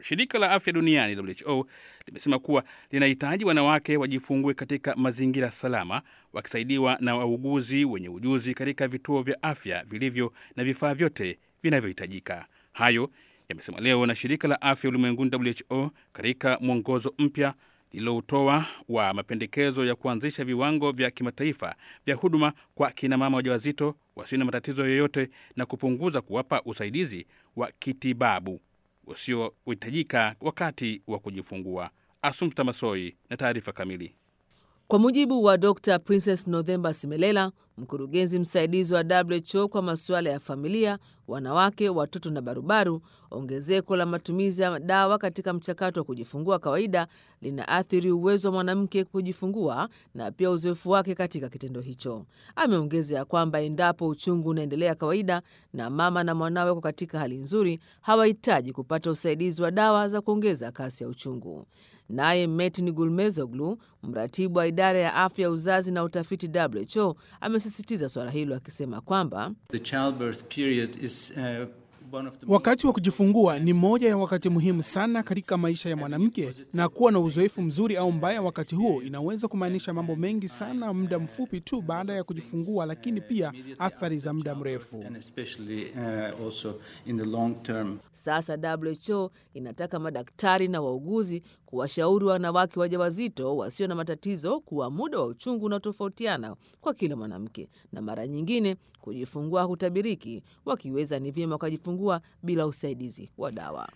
Shirika la afya duniani WHO limesema kuwa linahitaji wanawake wajifungue katika mazingira salama, wakisaidiwa na wauguzi wenye ujuzi katika vituo vya afya vilivyo na vifaa vyote vinavyohitajika. Hayo yamesema leo na shirika la afya ulimwenguni WHO katika mwongozo mpya lililoutoa wa mapendekezo ya kuanzisha viwango vya kimataifa vya huduma kwa kinamama wajawazito wasio na matatizo yoyote na kupunguza kuwapa usaidizi wa kitibabu usiohitajika wakati wa kujifungua. Assumpta Masoi na taarifa kamili. Kwa mujibu wa Dr Princess Nothemba Simelela, mkurugenzi msaidizi wa WHO kwa masuala ya familia, wanawake, watoto na barubaru, ongezeko la matumizi ya dawa katika mchakato wa kujifungua kawaida linaathiri uwezo wa mwanamke kujifungua na pia uzoefu wake katika kitendo hicho. Ameongezea kwamba endapo uchungu unaendelea kawaida na mama na mwanawe wako katika hali nzuri, hawahitaji kupata usaidizi wa dawa za kuongeza kasi ya uchungu. Naye Metin Gulmezoglu, mratibu wa idara ya afya ya uzazi na utafiti WHO, amesisitiza suala hilo akisema kwamba Wakati wa kujifungua ni moja ya wakati muhimu sana katika maisha ya mwanamke, na kuwa na uzoefu mzuri au mbaya wakati huo inaweza kumaanisha mambo mengi sana muda mfupi tu baada ya kujifungua, lakini pia athari za muda mrefu. Sasa WHO inataka madaktari na wauguzi kuwashauri wanawake wajawazito wasio na matatizo kuwa muda wa uchungu unaotofautiana kwa kila mwanamke, na mara nyingine kujifungua hutabiriki. Wakiweza ni vyema wakajifungua bila usaidizi wa dawa.